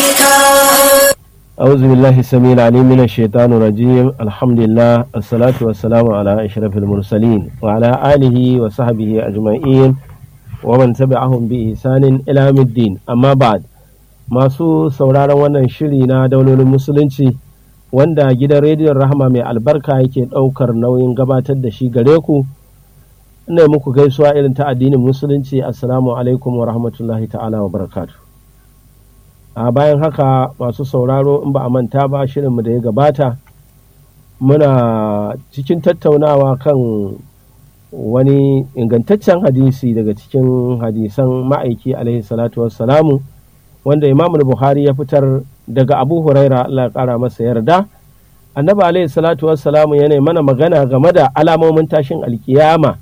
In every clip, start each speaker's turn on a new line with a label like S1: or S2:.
S1: أعوذ بالله السميع العليم من الشيطان الرجيم الحمد لله الصلاة والسلام على أشرف المرسلين وعلى آله وصحبه أجمعين ومن تبعهم بإحسان إلى يوم الدين أما بعد masu sauraron wannan shiri na daulolin musulunci wanda gidan rediyon rahama mai albarka yake ɗaukar nauyin gabatar da shi gare ku ina muku gaisuwa irin ta addinin musulunci assalamu alaikum wa rahmatullahi ta'ala wa barakatu a bayan haka masu sauraro in ba a manta ba shirinmu da ya gabata muna cikin tattaunawa kan wani ingantaccen hadisi daga cikin hadisan ma'aiki alaihi salatu wassalamu wanda imam buhari ya fitar daga abu huraira allah ya kara masa yarda annabi alaihi salatu wassalamu yana mana magana game da alamomin tashin alkiyama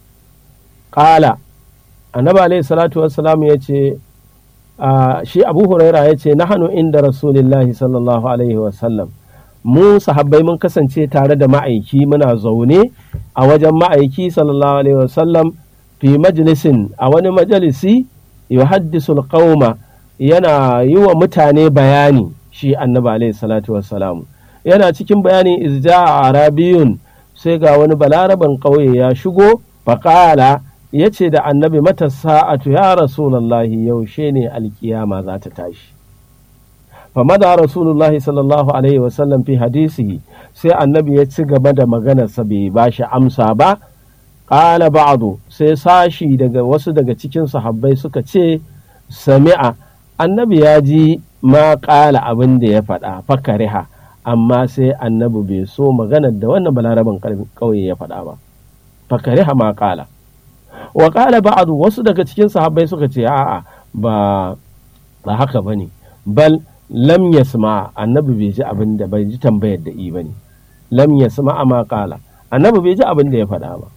S1: kala annabi alaihi salatu wassalamu ya ce shi abu huraira ya ce nahanu inda rasulillahi sallallahu alaihi wasallam mu sahabbai mun kasance tare da ma'aiki muna zaune a wajen ma'aiki sallallahu alaihi wasallam fi majalisin a wani majalisi yuhaddisul qauma yana yi wa mutane bayani shi annabi alaihi salatu wassalamu yana cikin bayani izja a arabiyun sai ga wani balaraban ƙauye ya shigo faƙala ya ce da annabi mata sa'atu ya rasulallahi yaushe ne alkiyama za ta tashi famada rasulullahi sallallahu alaihi wasallam fi hadisi sai annabi ya ci gaba da maganarsa bai ba shi amsa ba ƙala ba'adu sai sashi daga wasu daga cikin sahabbai suka ce sami'a annabi ya ji ma ƙala abin da ya faɗa fakariha amma sai annabi bai so maganar da wannan balaraban ƙauye ya faɗa ba fakariha ma ƙala wa ƙala ba'adu wasu daga cikin sahabbai suka ce a'a ba ba haka bane bal lam yasma annabi bai ji abin da bai ji tambayar da i bane lam yasma ma ƙala annabi bai ji abin da ya faɗa ba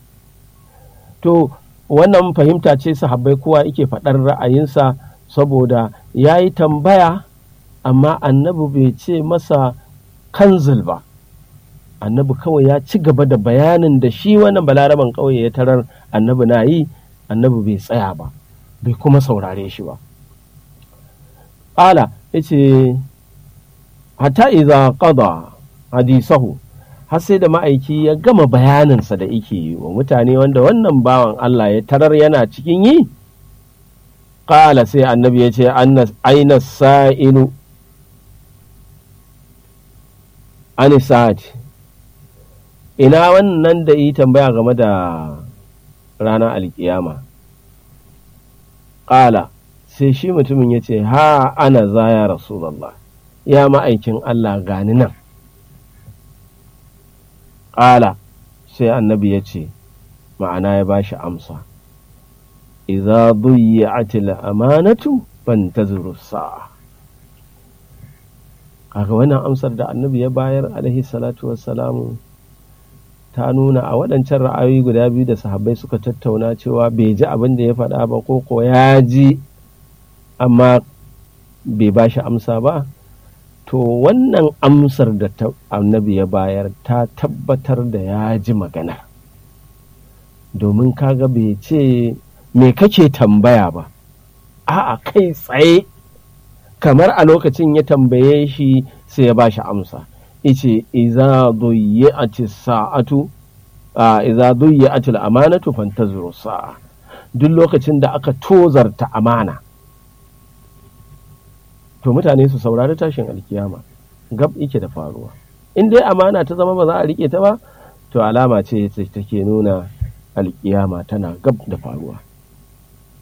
S1: to wannan fahimta ce sahabbai kowa yake faɗar ra'ayinsa saboda ya yi tambaya amma annabi bai ce masa kanzil ba annabi kawai ya ci gaba da bayanin da shi wannan balaraban ƙauye ya tarar annabi na yi annabi bai tsaya ba bai kuma saurare shi ba ƙala ya ce hata iza qada hadisahu har sai da ma'aiki ya gama bayaninsa da yake yi wa mutane wanda wannan bawan Allah ya tarar yana cikin yi ƙala sai annabi ya ce aina sa'ilu anisat ina wannan da yi tambaya game da ranar alkiyama ƙala sai shi mutumin ya ce ha ana za ya rasulallah ya ma'aikin Allah gani nan ƙala sai annabi ya ce ma'ana ya ba shi amsa idza duyya'atil amanatu fantazuru sa'a kaga wannan amsar da annabi ya bayar alaihi salatu wassalamu ta nuna a waɗancan ra'ayoyi guda biyu da sahabbai suka tattauna cewa bai ji abin da ya faɗa ba ko ko ya ji amma bai ba shi amsa ba to wannan amsar da annabi ya bayar ta tabbatar da ya ji magana domin kaga bai ce me kake tambaya ba a'a kai tsaye kamar a lokacin ya tambaye shi sai ya bashi amsa ice iza duyyati sa'atu a iza duyyati amanatu fantazuru sa'a duk lokacin da aka tozarta amana to mutane su saurari tashin alkiyama gab yake da faruwa in dai amana ta zama ba za a rike ta ba to alama ce take nuna alkiyama tana gab da faruwa